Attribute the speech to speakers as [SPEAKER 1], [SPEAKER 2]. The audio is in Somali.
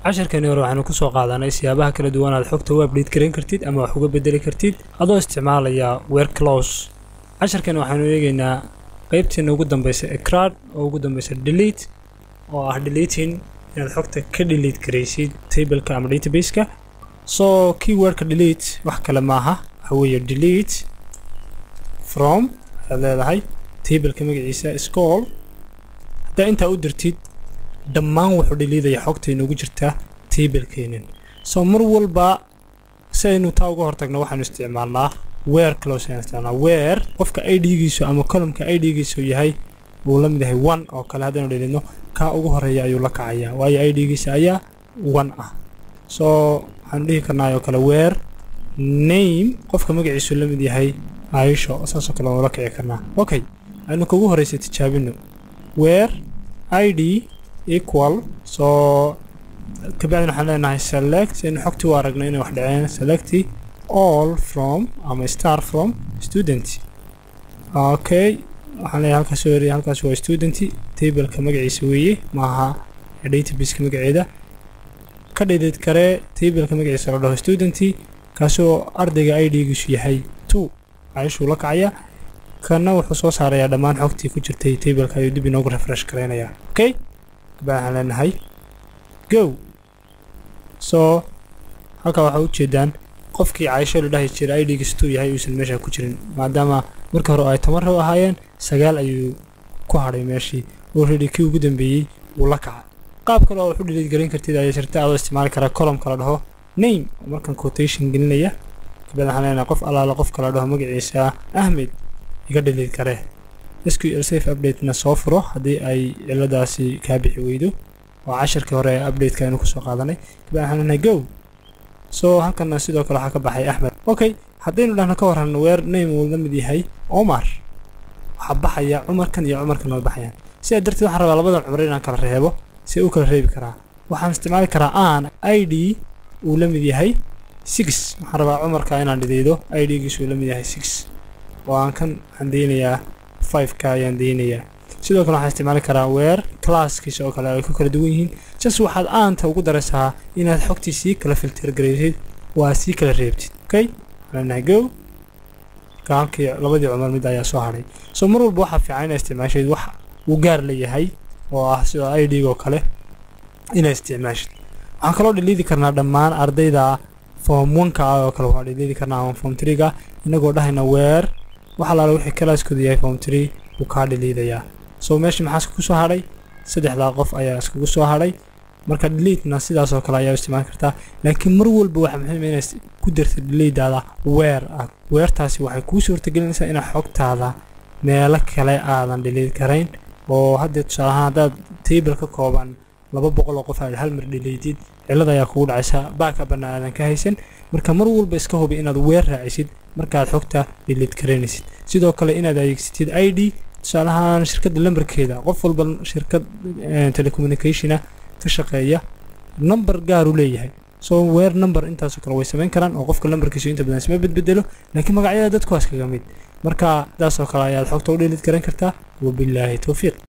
[SPEAKER 1] casharkani hore waxaanu kusoo qaadanay siyaabaha kala duwan aad xogta u update garan kartid ama wax uga bedeli kartid adoo isticmaalaya weer close casharkani waxaanu eegaynaa qeybteena ugu dambeysa ecrad oo ugu dambeysa delete oo ah deleting inaad xogta ka delete garaysid tableka ama databaseka so keywordka delete wax kale maaha waxa weeye delete from ayaad leedahay tableka magaciisa scroll haddaa intaa u dirtid dhammaan wuxuu dhiliidaya xogta inoogu jirta tablekeenan so mar walba si aynu taa uga hortagno waxaanu isticmaalnaa weer close ayaan isticmaalnaa weer qofka idgiisu ama columka idgiisu yahay uu la mid yahay one oo kale haddaynu dhilidno kaa ugu horeeya ayuu la kacayaa waayo idgiisa ayaa one ah so waxaanu dhihi karnaa oo kale weer name qofka magaciisu la mid yahay aisho saasoo kale waanu la kici karnaa okay aynu kugu horeysa tijaabino weer id equal so kabacdin waxaan leenahay select aynu xogtii u aragno inay wax dhaceen selecti all from ama star from student okay waxaan leeyahay halkaas soo eriya halkaas waa student tableka magaciisa weeye maaha databaseka magaceeda ka dhidid karee tableka magaciisa la dhaho student kaasoo ardayga idgiisu yahay two caishuu la kacaya kana wuxuu soo saarayaa dhammaan xogtii ku jirtay tableka ayuu dib inoogu refresh garaynayaa okay kabacdin waxaan leenahay go so halkaa waxaa ujeedaan qofkii caisho la dhahi jiray idgiistuu yahay uusan meesha ku jirin maadaama markii hore ay toban row ahaayeen sagaal ayuu ku hadhay meeshii already kii ugu dambeeyey wuu la kaca qaab kale oo wax u dhiliid garan kartid ayaa jirta adoo isticmaali karaa columka la dhaho name oo markan quotation gelinaya kabacdin waxaan leenahay qof allaala qofka la dhaho magaciisa ahmed iga dhiliid karee sql safe updatena soo furo haddii ay ciladaasi kaa bixi weydo oo casharkii hore ee updateka aynu kusoo qaadanay kabacdin waxaan leenahay go so halkana sidoo kale waxaa ka baxay axmed okay haddaynu dhahno ka warran weer name uu la mid yahay omar waxaa baxaya cumarkan iyo cumarkan way baxayaan sidaa darteed waxaan rabaa labadan cumar inaan kala reebo si u kala reebi karaa waxaan isticmaali karaa aan id uu la mid yahay six waxaan rabaa cumarka inaan dhideydo idgiisu uu la mid yahay six oo aan kan waxaan deynayaa fiveka ayaan deynayaa sidoo kale waxaan isticmaali karaa weer classkiisa oo kale ay ku kala duwan yihiin jas waxaad aanta ugu daraysaa inaad xogtii sii kala filter garaysid waa sii kala reebtid okay leenahay go halkii labadii cumar mid ayaa soo hadhay so mar walba waxaa fiican inaad isticmaashid wax uu gaar leeyahay oo ah sida idg oo kale inaad isticmaashid waxaan kaloo dhiliidi karnaa dhammaan ardayda form oneka ah oo kale waa dhiliidi karnaa ama form treega inagoo dhahayna weer wax alaala wixii kalaaskooda yahay form tree wuu kaa dhiliidayaa so meesha maxaa iskugu soo hadhay saddexdaa qof ayaa iskugu soo hadhay marka deleetena sidaas oo kale ayaa isticmaali kartaa laakiin mar walba waxaa muhiim inaad ku darta deleedaada weer ah weertaasi waxay kuu suurtagelinaysaa inaad xogtaada meelo kale aadan dhiliid karayn oo haddee tusaale ahaan haddaad table ka kooban laba boqol oo qof aad hal mar dhiliidid cillada ayaa kugu dhacaysa baakabana aadan ka haysan marka mar walba iska hubi inaad weer raacisid markaad xogta dhiliid karaynaysid sidoo kale inaad adeegsatid i d tusaalahaan shirkadda lambarkeeda qof walba shirkad telecommunicationa ka shaqeeya number gaar uu leeyahay soo weer number intaasoo kale way samayn karaan oo qofka lambarkiisu inta badan isma bedbedelo laakiin magacyada dadku waa iskaga mid marka sidaasoo kale ayaad xogta u dhiliid garan kartaa wabilaahi towfiiq